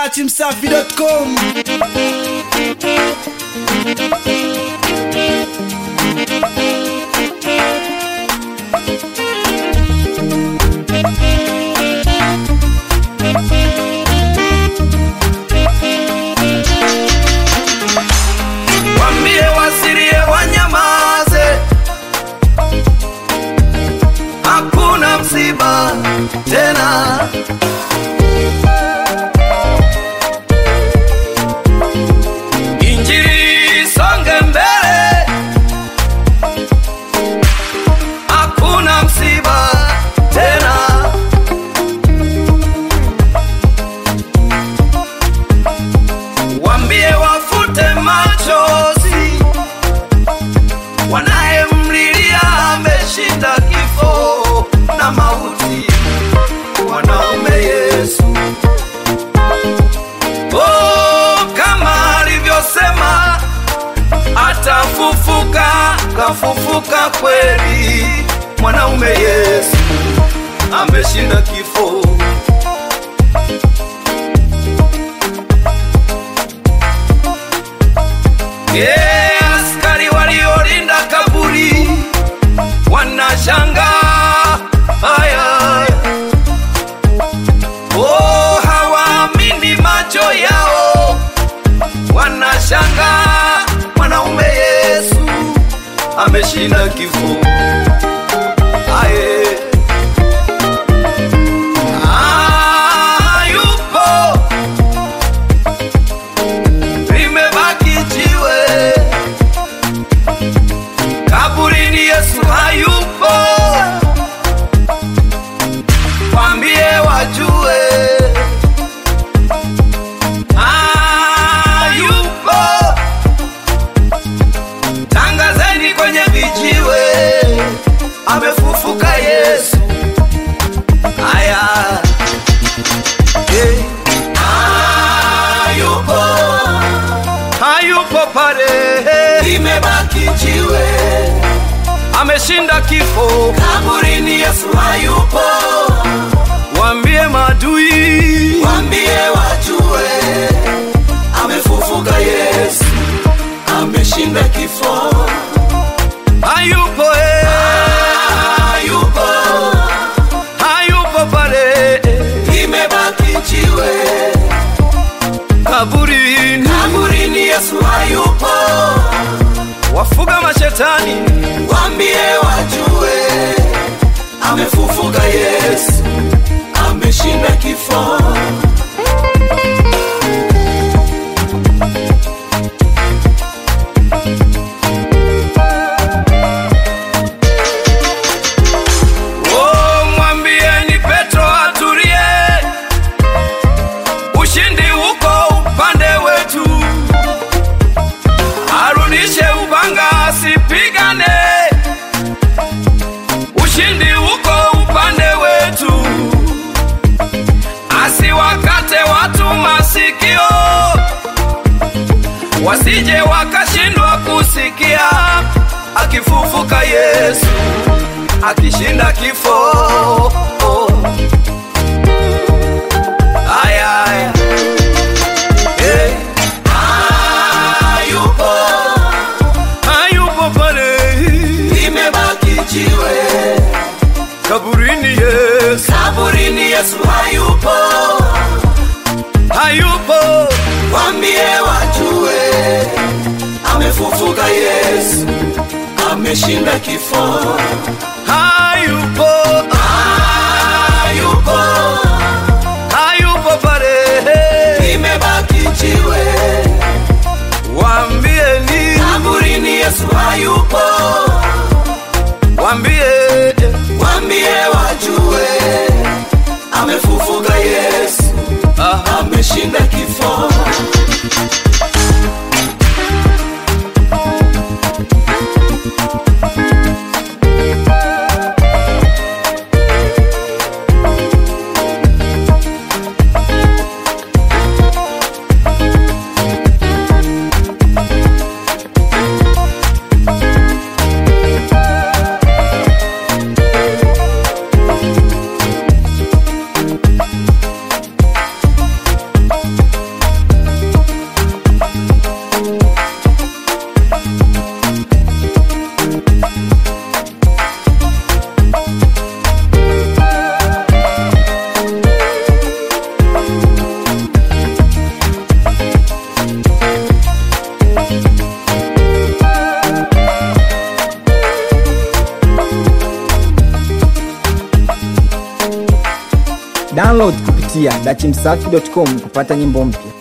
datimsafi.com Wambie wasirie wanyamaze, hakuna msiba tena. Injili isonge mbele, hakuna msiba tena. Wambie wafute machozi, wanayemlilia ameshinda kifo na mauti, mwanaume Yesu. Oh, kama alivyosema atafufuka, kafufuka kweli, mwanaume Yesu ameshinda kifo. Yeah, askari waliolinda kaburi wanashanga haya, oh, hawaamini macho yao, wanashanga mwanaume Yesu ameshinda kifo. Aye. Ah, yupo limebaki jiwe kaburini, Yesu hayupo, kwambie wajue hayupo, tangazeni kwenye vijiwe, amefufuka Yesu. Aya, hey. hayupo hayupo pale, limebaki jiwe, ameshinda kifo kaburini. Yesu hayupo, wambie madui, wambie wajue, amefufuka Yesu, ameshinda kifo. Hayupo eh, hayupo, hayupo pale, limebaki jiwe kaburini, kaburini Yesu hayupo. Wafuga mashetani, wambie wajue, amefufuka Yesu, ameshinda kifo. Oh, mwambieni Petro atulie, ushindi uko upande wetu, arudishe upanga asipigane, ushindi uko upande wetu, asiwakate watu masikio, wasije wakashindwa kusikia, akifufuka Yesu akishinda kifo. Aya, aya. Hey. Hayupo, hayupo pale, limebaki jiwe kaburini. Yesu, kaburini Yesu hayupo, hayupo, wambie wajue, amefufuka Yesu, ameshinda kifo. Hayupo, hayupo, hayupo pale, limebaki jiwe Wambieni kaburini Yesu hayupo, wambie, wambie wajue, amefufuka Yesu, ameshinda kifo. Download kupitia dachimsafi.com kupata nyimbo mpya.